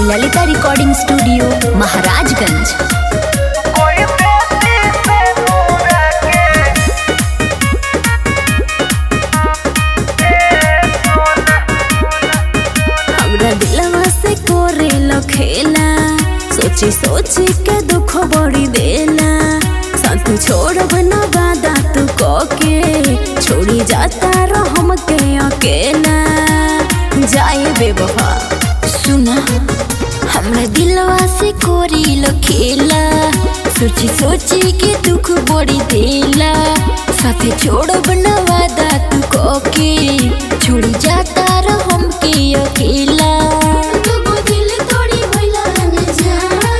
Lalita recording studio Maharajganj हमरा दिलवा से कोरे खेला सोची सोची के दुख बड़ी देला साथ छोड़ब न वादा तू के छोड़ी जाता रहम के अकेला जाए बेवफा सुना हमरा दिलवा से कोरी खेला सोची सोची के दुख बड़ी देला साथे छोड़ब न वादा तू के छोड़ी जाता रहम के अकेला दुगो दिल तोड़ी भइला न जा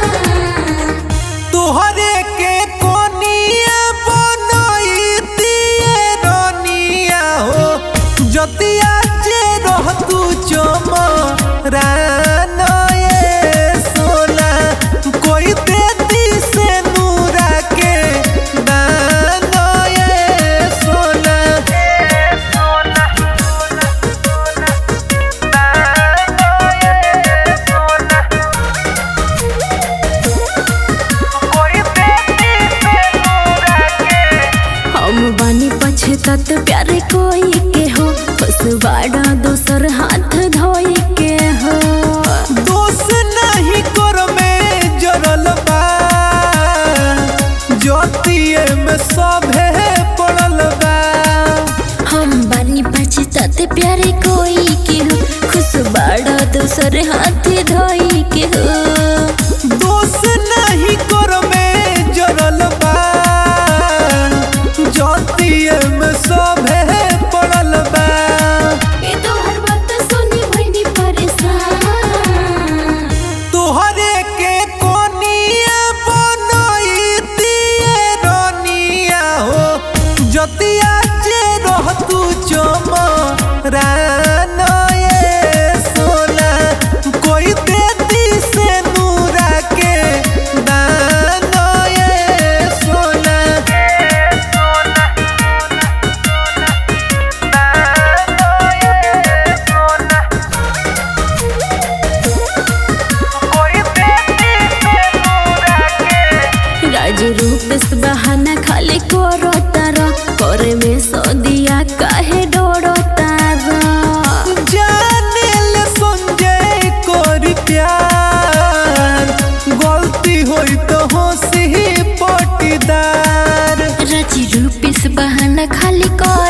तोहरे के कोनिया बनैतिए रनिया हो जतिया जे रह तू चमरान ये सोना कोई देती से नूरा के दान ये सोना हम बानी पछतात प्यार कोई के हो बस बाड़ा दोसर हाथ धोई के हो दोष नहीं कर में जरल बा ज्योतिए में सभे पड़ल बा हम बानी पछतात प्यार कोई के हो खुश बाड़ा दोसर हाथ धोई के हो दोष नहीं कर में जरल बा ज्योतिए में सभे पड़ल बा ए तो हर बात सुनी भइनी परेशान तोहरे के कोनिया बनैतिए रनिया हो जतिया जे रह तू चमरान ये सोना कोई देती से नूरा के दान ये सोना राज रूप से बहाना खाली करो तारा करे में सदिया काहे डरो तारा जाने ले संजय कर प्यार गलती होई तो हंसी पटीदार राजी रूप से बहाना खाली कर